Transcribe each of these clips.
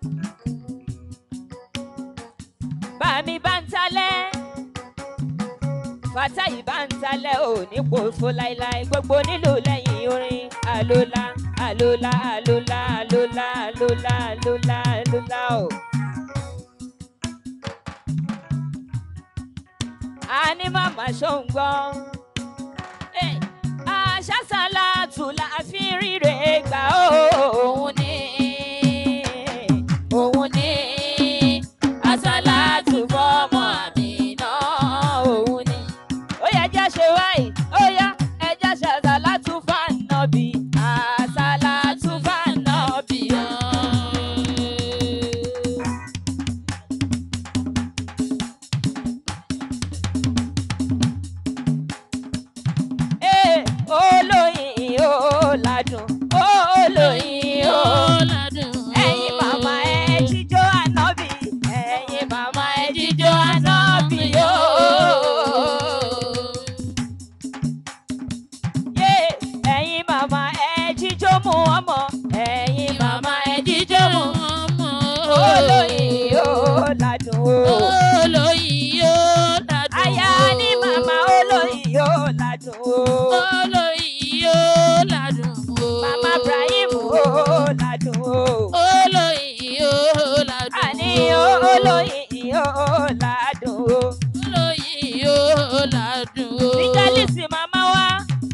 bàmí bá ń talẹ̀ fatayi bá ń talẹ̀ ò ní pòfo láéláé gbogbo nílò lẹ́yìn orin àlólà àlólà àlólà àlólà àlólà àlólà àlólà o. a ní màmá ṣóńgbọ́n àṣàṣàlà tù la fi ríre gbà ó òun ní òun ní àṣàlà tù fọmọ àmì náà òun ní. ó yẹ jẹ́ ṣe wáyé ó yá ẹjẹ́ ṣàṣàlà tù fànàbì àṣàlà tù fànàbì. Ee, olóyin ó ládùn olóyin ó ẹ̀yin màmá ẹ jíjó ànábì ẹ̀yin màmá ẹ jíjó ànábì ó. Yé, ẹ̀yin màmá ẹ jíjó mú ọmọ ẹ̀yin màmá ẹ jíjó mú olóyin ó ládùn ó. Aya ní màmá olóyin ó ládùn ó. Màmá Ibrahim ó ládùn ó. Àní olóyin ó ládùn ó. Níjálísì màmá wá.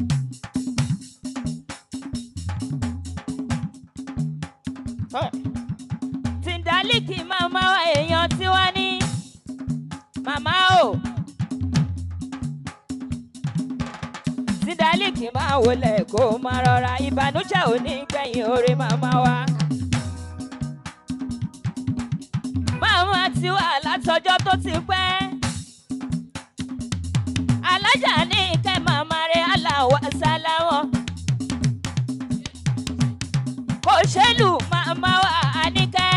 Tìǹdálíkì màmá wa èèyàn tí wá ní. Màmá o. Tìǹdálíkì máa wọlé kó máa rọra ìbànújẹ́ ò ní gbẹ̀yìn orí màmá wa. Màmá ti wà látọjọ́ tó ti pẹ́. Alájà ní ìkẹ́ màmá rẹ̀ aláwọ̀ sáláwọ̀. Kò ṣèlú màmá wa àníkẹ́.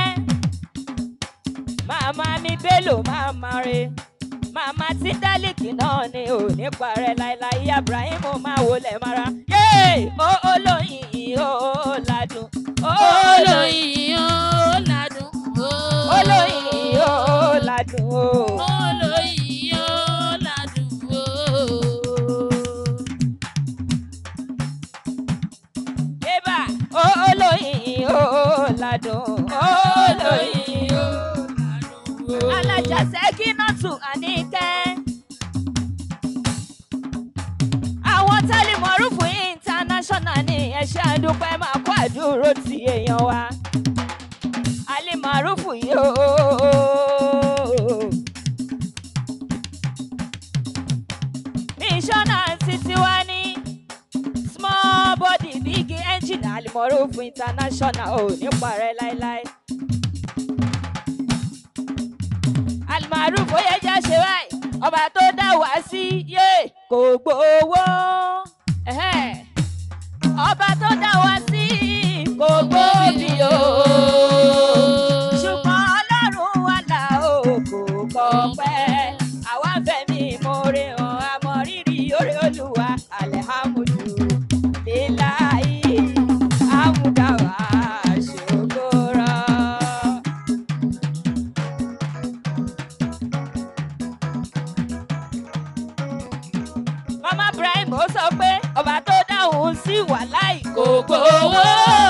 Màmá mi bélò màmá rẹ̀. Màmá tí dálíkì náà ni ò ní parẹ́ láéláé. Ibrahim máa wọlé mara. Yéè! Ó olóyin ó ládùn. Ó olóyin olóyin ó ládùn ó. Yébà! Ó olóyin ó ládùn. Ó olóyin ó alájà sẹ́kínọ́tù àníkẹ́. àwọn tẹ́lifọ̀rúfù international ní ẹ̀ṣẹ́ àdúpẹ́ máa kó àdúró ti èèyàn wa. alimarufu yóò. mísọ́nà títí wá ní small body big engine alimarufu international ò ní parẹ́ láéláé. almaruf ó yẹ jẹ́ ṣe báyìí ọba tó dá wá sí yé kò gbowó ẹ̀hẹ́n. ọba tó dá wá sí kò gbóbi o ṣùgbọ́n ọlọ́run wà là ó kò kọ́ pẹ́ àwa fẹ̀mí ìmoore hàn àmọ́ rírì orí olúwa alihamudu lilayi amudawa ṣòkòrò. mama ibrahim ó sọ pé ọba tó dáhùn sí wàláì kò gbowó.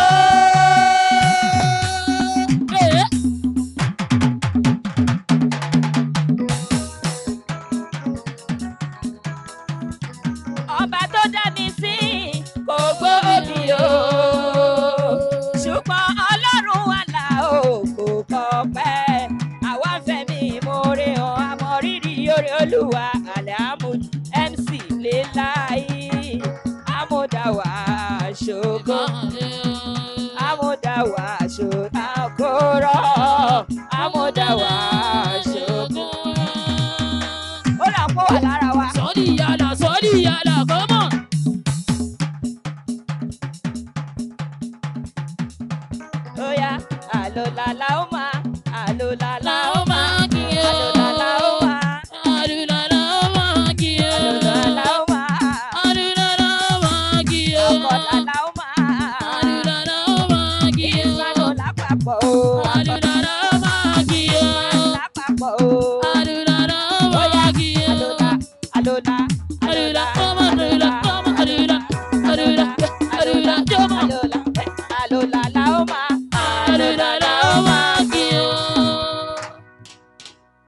ọba tó dá mi sí kò gbóbi o ṣùgbọ́n ọlọ́run wà là ó kò kọ́ pẹ́ àwa ń fẹ̀mí ìmoore hàn àmọ́ rírì orí olúwa alhamud mc lelayi amúdáwà ṣògo amúdáwà ṣòkòrò amúdáwà ṣògo. ó rà pọ̀ wà lára wa. Sọ́ọ́dì yàrá sọ́ọ́dì yàrá kọ́mọ̀. ó yá àlòlàlà ó máa àlòlàlà La ó ó máa máa kí ẹ o. àlòlàlà ó máa Àdúrà la ó máa kí ẹ o. àlòlàlà ó máa Àdúrà la ó máa kí ẹ o. ọkọ̀làlà ó máa Àdúrà la ó máa kí ẹ o. ìsàlò lápapọ̀ o. Màdùnàrà